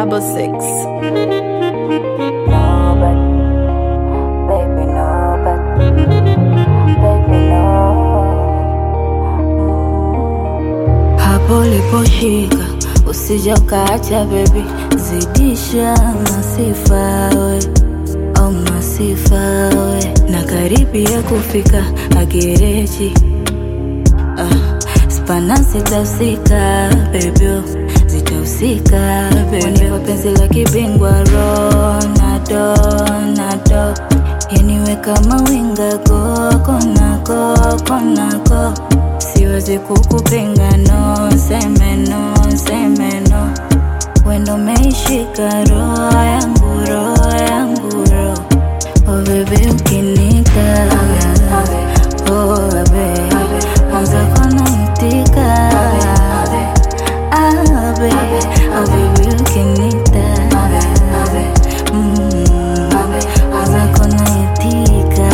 double six. Nobody, baby, nobody, baby, no. hapo uliposhika usija ukaacha bebi, zidisha masifa we au masifa we, na karibia kufika agereji ah, spana zitahusika bebyo, zitahusika bebyo, penzi la kibingwa Ronaldo, Ronaldo yaniwe kama winga koko nako konako siwezi kukupinga no seme no seme no wendo meishika roho yangu roho yangu roho oh bebe ukinika oh bebe mwanza kona itika ah bebe oh bebe ukinika mm mwanza kona itika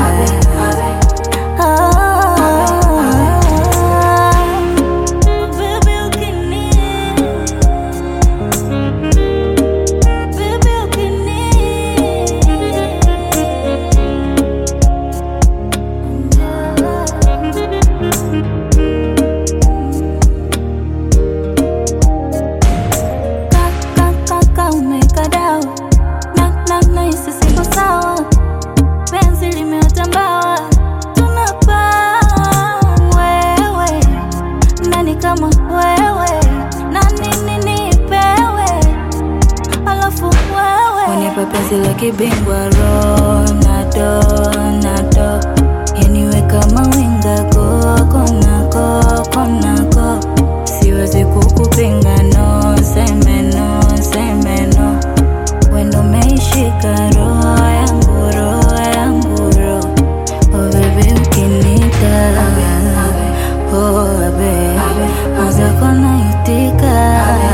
umekadao na na na hisi siko sawa penzi limetambawa tunapaa wewe nani kama wewe na nini nipewe alafu wewe unipa penzi la kibingwa Ronaldo Ronaldo yaniwe kama winga koko nako konako siwezi kukupinga no seme no seme no wendo meishika roho yangu roho yangu roho oh baby ukinika oh baby mwanza kona itika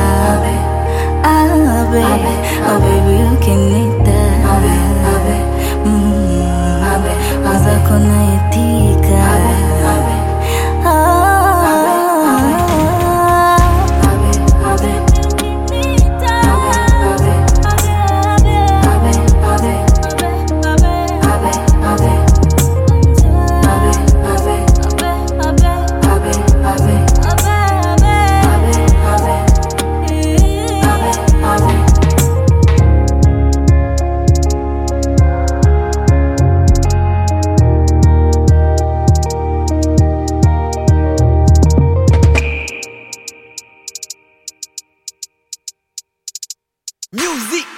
ah baby oh baby ukinika mm mwanza kona itika Music